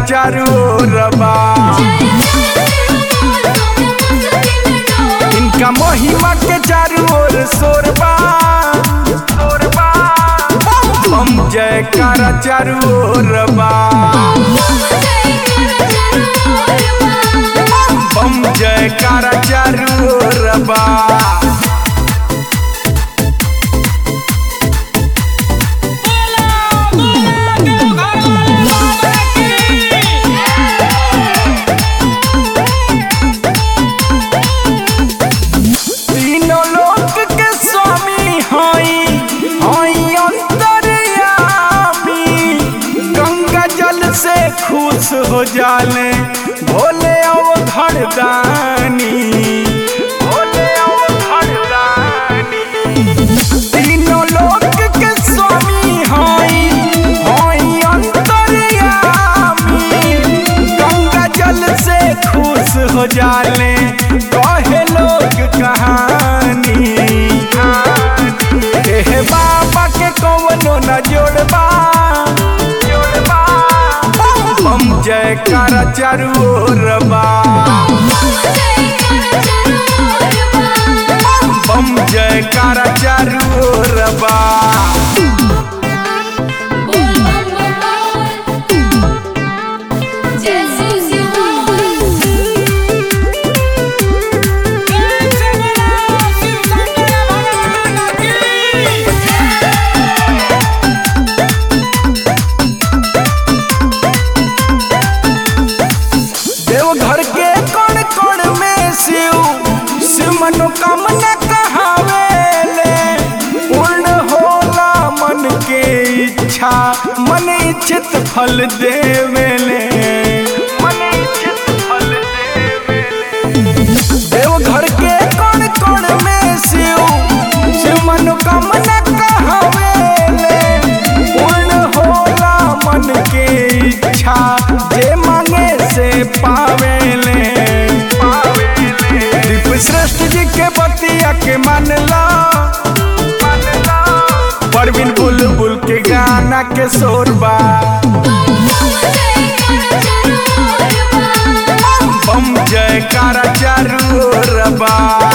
चारू ओर बा इनका महिमा के चारू ओर शोरबा शोरबा बम जयकारा चारू ओर बा बम जयकारा चारू ओर बा तीनों लोक के स्वामी हई हई अंतर्यामी गंगा जल से खुश हो जाले भोले अवघड़ दानी भोले अवघड़ दानी तीनों लोक के स्वामी हई हई अंतर्यामी गंगा जल से खुश हो जाले कहे लोग कहानी हे बाबा के कौनो न जोड़बा जोड़बा बम जयकारा चारू ओर बा बम जयकारा चारू ओर बा देवघर के कण कण में शिव शिव मनोकामना कहावेले पूर्ण होला मन के इच्छा मन इच्छित फल देवेले मन इच्छित फल देवेले देवघर के कण कण में शिव शिव मनोकामना कहावेले पूर्ण होला मन के इच्छा जे मांगे से पावेले दीप श्रेष्ठ जी के बतिया के मानला परवीन बुलबुल के गाना के शोरबा बम जयकारा चारू ओर बा